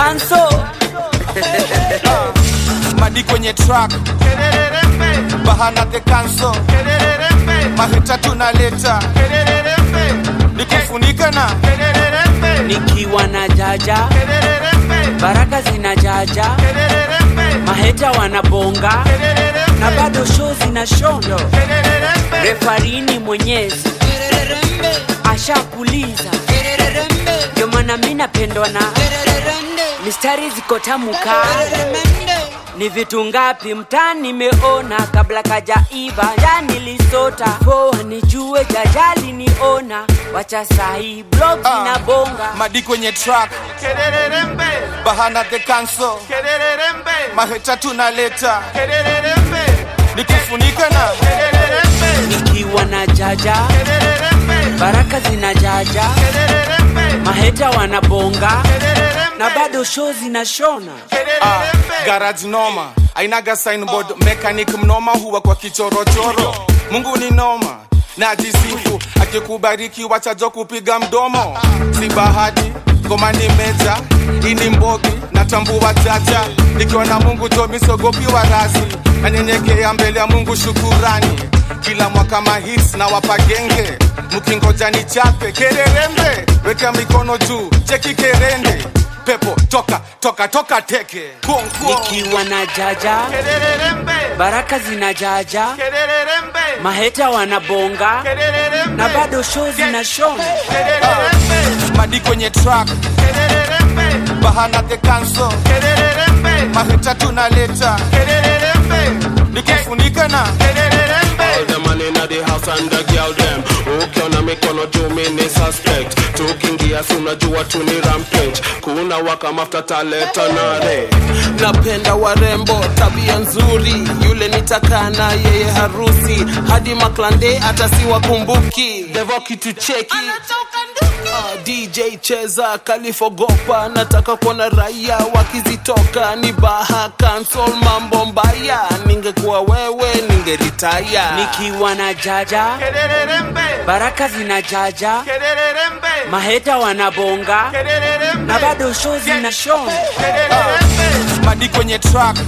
kanso madi kwenye track bahana the cancel mahita tunaleta nikufunika na nikiwa na jaja baraka zina jaja maheta wanabonga na bado show zina shondo refarini mwenyezi ashakuliza ndio maana mi napendwa na mistari ziko tamu kali ni vitu ngapi mtaa nimeona kabla kajaiva ja nilisota poa nijue jajali niona wacha sahi blog Ah. na bonga madi kwenye track bahana the cancel mahita tunaleta nikufunika na nikiwa na jaja baraka zina jaja maheta wanabonga na bado show zinashona Ah, garage noma ainaga signboard mechanic mnoma huwa kwa kichorochoro mungu ni noma na jisifu akikubariki wachajo kupiga mdomo si bahati ngoma ni meja ini mbogi natambua jaja nikiwa na mungu tomisogopi wa rasi nanyenyekea mbele ya mungu shukurani kila mwaka mahits na wapagenge mkingoja ni chape kererembe weka mikono juu cheki kerende pepo toka toka toka teke Kuong, kuong. nikiwa na jaja baraka zina jaja maheta wanabonga na bado show zinashona madi kwenye track bahana the cancel mahita tunaleta nikufunika na All the man inna the house and the girl them ukiona mikono juu mini suspect tukiingia si unajua tu ni rampage kuna waka mafuta taleta nare napenda warembo tabia nzuri yule nitakana yeye harusi hadi maklande hata siwakumbuki devo kitu cheki Ah, DJ cheza kalifogopa nataka kuona raia wakizitoka ni baha cancel mambo mbaya ningekuwa wewe ningeritaya nikiwa na jaja baraka zina jaja maheta wanabonga na bado show zinashona madi kwenye track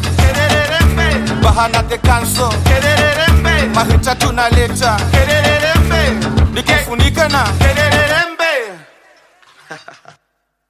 bahana the cancel mahita tunaleta nikufunika na